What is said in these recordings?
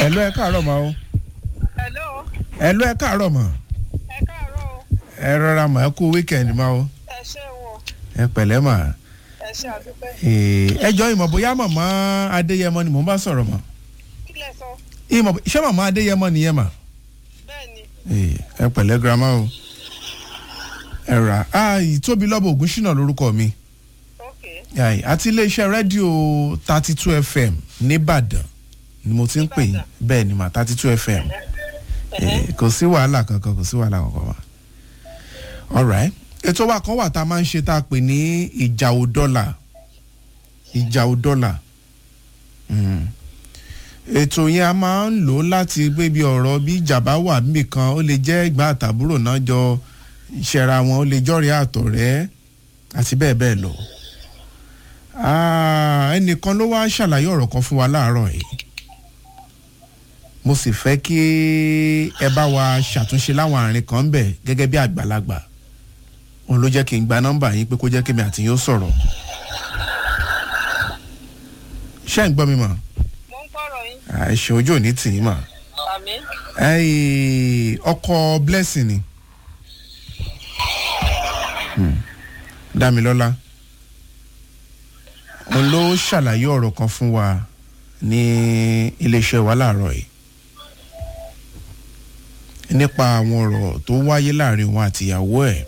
ẹ̀lú ẹ káàárọ̀ mà o hello ẹ̀lú ẹ káàárọ̀ mà ẹ káàárọ̀ o ẹ rọra mà ẹ kú wíkẹ̀ndì mà o ẹ ṣé o ẹ pẹ̀lẹ́ mà ẹ ṣé àdúpẹ́ Ee, ẹ jọ ìmọ̀ bóyá màmá adéyẹmọ ni mò ń bá sọ̀rọ̀ mà kí lẹ sọ ìmọ̀ ṣé màmá adéyẹmọ nìyẹn mà bẹ́ẹ̀ ni Ee, ẹ pẹ̀lẹ́ girama o ẹ rà á ìtóbi lọ́bọ̀ ògùn ṣìnà lórúkọ mi ok Ai, àti iléeṣẹ́ rédíò thirty two fm nìbàdàn ni mo ti ń pè yín Nìbàdàn. bẹ́ẹ̀ ni mà thirty two fm Eh, kò sí wàhálà kankan kò sí wàhálà kankan wa alright ètò wa kan wà tá a máa ń ṣe tá a pè ní ìjà ò dọ́là ìjà ò dọ́là Mm. ètò yẹn a máa ń lò láti gbé bí ọ̀rọ̀ bí ìjà bá wà níbì kan ó lè jẹ́ ìgbà àtàbúrò náà jọ ìṣẹ̀ra wọn ó lè jọ́rìí àtọ̀rẹ́ àti bẹ́ẹ̀ bẹ́ẹ̀ lọ. Ah, ẹnìkan ló wá ṣàlàyé ọ̀rọ̀ kan fún wa láàárọ̀ yìí mo sì fẹ́ kí ẹ bá wa ṣàtúnṣe láwọn àárín kan ń bẹ̀ gẹ́gẹ́ bí àgbàlagbà òun ló jẹ́ kí n gba nọ́mbà yín pé kó jẹ́ kí mi àti yín ó sọ̀rọ̀ ṣé ń gbọ́ mi mọ̀ mo ń gbọ́rọ̀ yín àìṣe ojú òní tì í mọ̀ àmì Ẹ́ẹ̀, ọkọ blessing ni Hmm. Dámilọ́lá òun ló ṣàlàyé ọ̀rọ̀ kan fún wa ní iléeṣẹ́ wa láàárọ̀ yìí nípa àwọn ọ̀rọ̀ tó wáyé láàrin òun àtìyàwó ẹ̀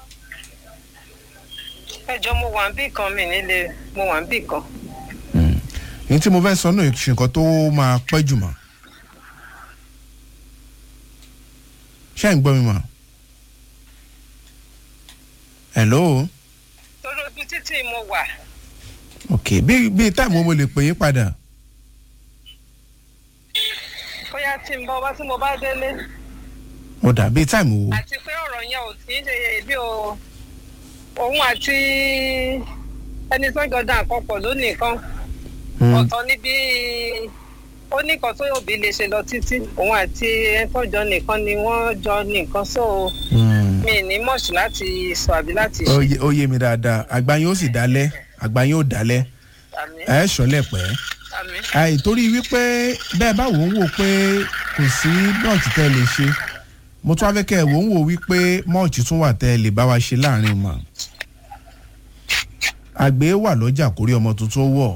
ẹjọ́ mo wà ń bì kan mi nílé mo wà ń bì kan ní tí mo fẹ́ sọ náà ṣe nǹkan tó máa pẹ́ jùmọ̀ ṣé ń gbọ́ mi mọ̀ hello torí ojú títì mo wà ok bí bí táìmù mo lè pè yín padà bóyá tí n bọ́ wá tí mo bá délé ó dà bí táìmù wo àti pé ọ̀rọ̀ yẹn ò tí ń ṣe bí o òun àti ẹni tó ń jọ dá nǹkan pọ̀ lónìí kan Hmm, ọ̀tọ̀ níbi ó ní nǹkan tó òbí lè ṣe lọ títí òun àti ẹni tó jọ nìkan ni wọ́n jọ nìkan so hmm. mi ní mọ̀ṣù láti sọ àbí láti ó ṣe yé- ó yé mi dáadáa àgbà yín ó sì dálẹ̀ àgbà yín ó dálẹ̀ àmì ẹ ṣọlẹ̀ pẹ́ àmì àìtorí wípé bẹ́ẹ̀ bá wò ó wò pé kò sí mọ́ọ̀tì tẹ́ ẹ lè ṣe mo tún wá fẹ́ kẹ́ ẹ wò ó wò wípé mọ́ọ̀tì tún wà tẹ́ ẹ lè bá wa ṣe láàrin mọ́ àgbẹ̀ wà lọ́jà kórí ọmọ tuntun wọ̀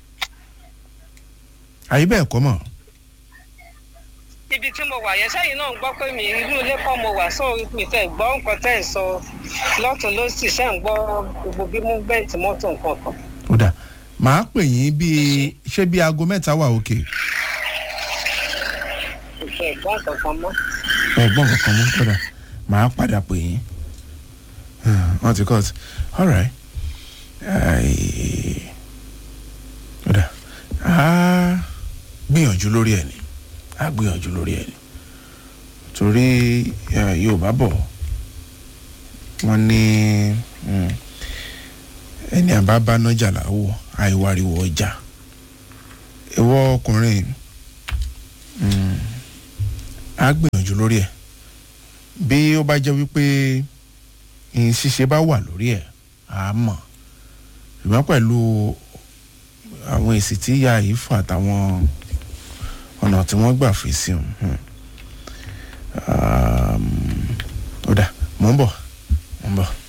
àyè bẹ́ẹ̀ kọ́ mọ̀ ibi tí mo wà yẹn sẹ́yìn náà ń gbọ́ pé mi inú ilé kọ́ mo wà so mi fẹ́ gbọ́ nǹkan tẹ́ ẹ̀ sọ lọ́tún ló sì ṣe ń gbọ́ gbogbo bí mo bẹ́ẹ̀tì mọ́tò nǹkan kan ó dà màá pè yín bíi ṣé bíi aago mẹ́ta wà òkè mi fẹ́ gbọ́ nǹkan kan mọ́. ẹ̀gbọ́n kankan mú kódà màá padà pè yín wọ́n ti cut alright kódà á gbìyànjú lórí ẹ̀ ni á gbìyànjú lórí ẹ̀ ni torí eh, Yorùbá bọ̀ wọ́n ní mm, ẹni àbá bá nájà láwọ̀ àìwáriwọ̀ ọjà ìwọ ọkùnrin mm, á gbìyànjú lórí ẹ̀ bí ó bá jẹ́ wípé ìyìn ṣíṣe bá wà lórí ẹ̀ á mọ̀ ṣùgbọ́n pẹ̀lú àwọn èsì tí ìyá yìí fà àtàwọn ọ̀nà tí wọ́n gbà fi sí òun ó dà mò ń bọ̀ mò ń bọ̀.